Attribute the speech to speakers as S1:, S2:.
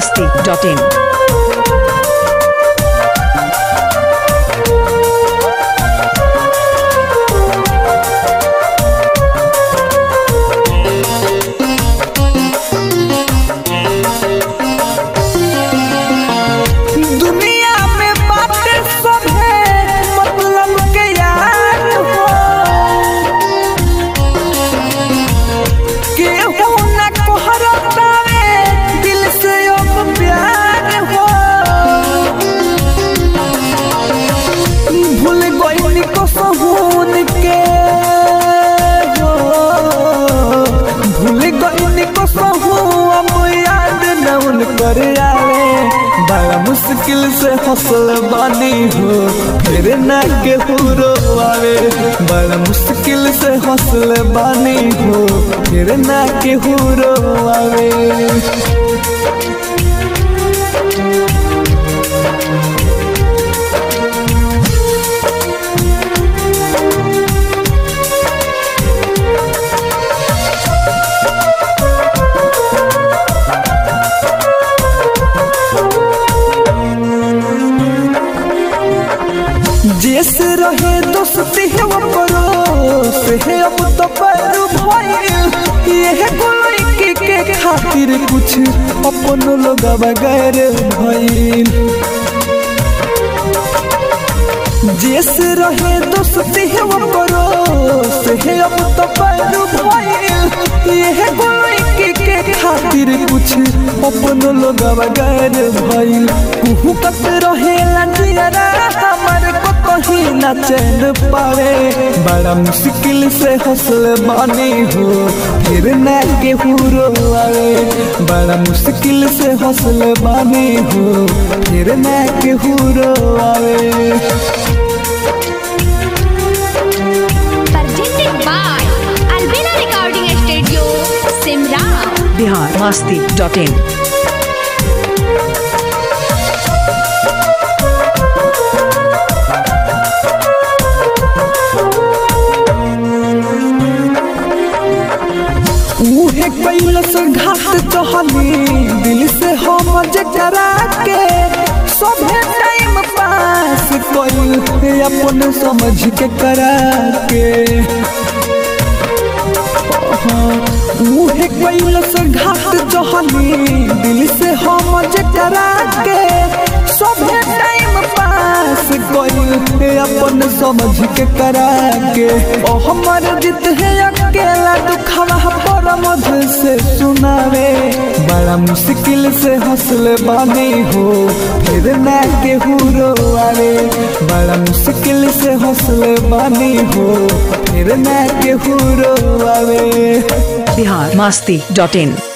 S1: masti.in.
S2: दुनिया में बातें सब है मतलब के यार हो केहू न कोहरतावे दिल से अब प्यार हो भूल गई को सहून के हो भूल गई को सहू अब याद न उन कर आवे बड़ा मुश्किल से हौसल बानी हो फिर न के पूरो आवे बड़ा मुश्किल से हौसल बानी हो फिर न के पूरो आवे जैसे रहे दोस्ती है वो परोस है अब तो पर भइल ये कोई के, के खातिर कुछ अपन लोग बगैर भइल जैसे रहे दोस्ती है वो परोस है अब तो पर भइल ये कोई के, के खातिर कुछ अपन लोग बगैर भइल कुहू कत रहे लंजियरा हमर को कहीं न चैन पावे बड़ा मुश्किल से हौसल बानी हो फिर न के हुरो आवे बड़ा मुश्किल से हौसल बानी हो फिर न के हुरो आवे
S3: presented by Albina Recording Studio, Simran.
S1: Bihar masti.in.
S2: उहे कैलस घाट चहली दिल से हम जकरा के सभे टाइम पास कैल अपन समझ के करा के उहे कैलस घाट चहली दिल से हम जकरा के सभे टाइम पास कैल अपन समझ के करा के ओ हमर जित है अकेला दुखवा पर मधु से सुनावे बड़ा मुश्किल से हौसल बानी हो फिर न के हुरो आवे बड़ा मुश्किल से हौसल बानी हो फिर न के हुरो आवे
S1: Bihar masti.in.